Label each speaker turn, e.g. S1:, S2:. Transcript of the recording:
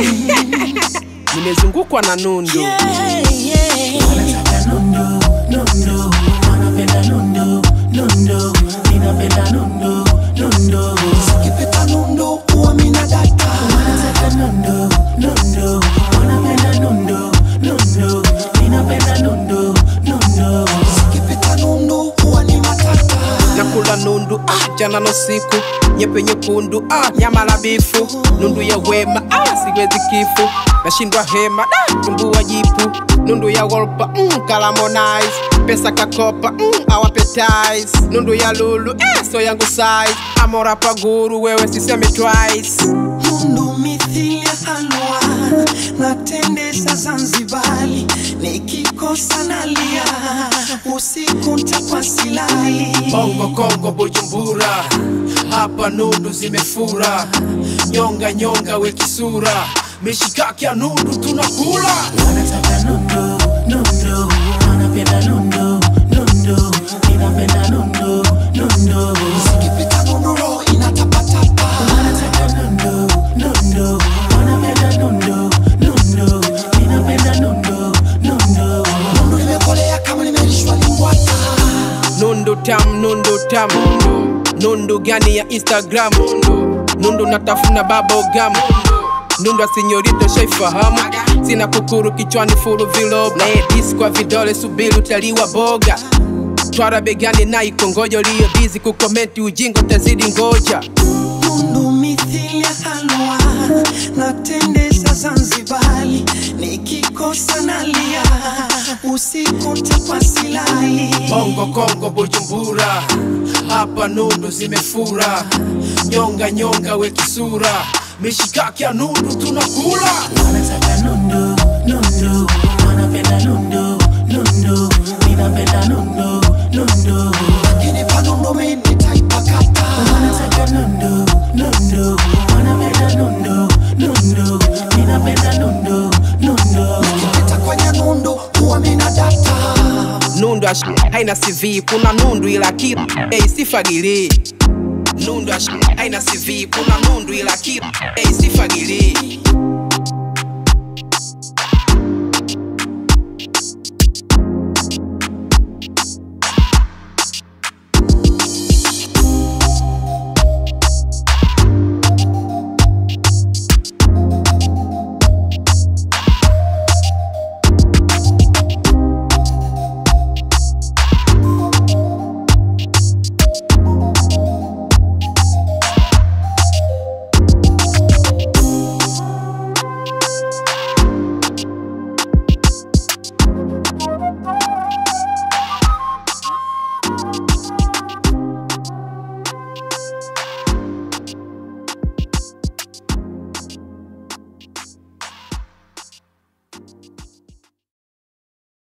S1: nimezungukwa na nundu
S2: Yeah, yeah.
S3: Wanataka nundu, nundu, wanapenda nundu, nundu, ninapenda nundu, nundu. Sikipita nundu, huwa mina data. Wanataka nundu, nundu, wanapenda nundu, nundu, ninapenda nundu, nundu. Sikipita nundu, huwa ni matata.
S1: nakula nundu ah, jana no siku nyepe nyekundu ah, nyama la bifu nundu ya wema ah, siwezi kifu nashindwa hema da tumbua jipu nundu ya wolpa mm, kalamonize pesa kakopa mm, awapetize nundu ya lulu eh, so yangu size amora paguru wewe siseme twice
S3: Nundu mithili ya halwa natendesa Zanzibari, nikikosa nalia usiku ntakwa silali.
S1: Bongo Kongo Bujumbura, hapa nundu zimefura, nyonga nyonga we kisura, mishikaki ya nundu tunakula.
S3: Wanataka nundu, nundu, wanapenda nundu, nundu, ninapenda nundu, nundu. Sikipita nundu roho inatapatapa. Wanataka nundu, nundu, wanapenda nundu, nundu, ninapenda nundu, nundu. Nundu limekolea kama limelishwa limbwata.
S1: Nundu tam, nundu tam, nundu, nundu gani ya Instagram, nundu, nundu natafuna bubblegum, nundu asinyorito shaifahamu, sina kukuru kichwani fulu vilob, na edis kwa vidole subiri utaliwa boga twara begani na ikongojo liyo bizi kukomenti ujingo tazidi ngoja
S3: Nundu mithili ya halwa natendesa Zanzibari, nikikosa nalia usiku ntakwa silali.
S1: Bongo Kongo Bujumbura, hapa nundu zimefura, nyonga nyonga we kisura, mishikaki ya nundu tunakula.
S3: Wanataka nundu, nundu, wanapenda nundu, nundu, ninapenda nundu, nundu. Ukinipa nundu mimi nitaipakata. Wanataka nundu, nundu, wanapenda nundu, nundu, ninapenda nundu, nundu. Nikipita kwenye nundu huwa mina data.
S1: Nundu ash haina CV, kuna nundu ila kitu hey, sifagili. Nundu ash haina CV, kuna nundu ila kitu hey, sifagili.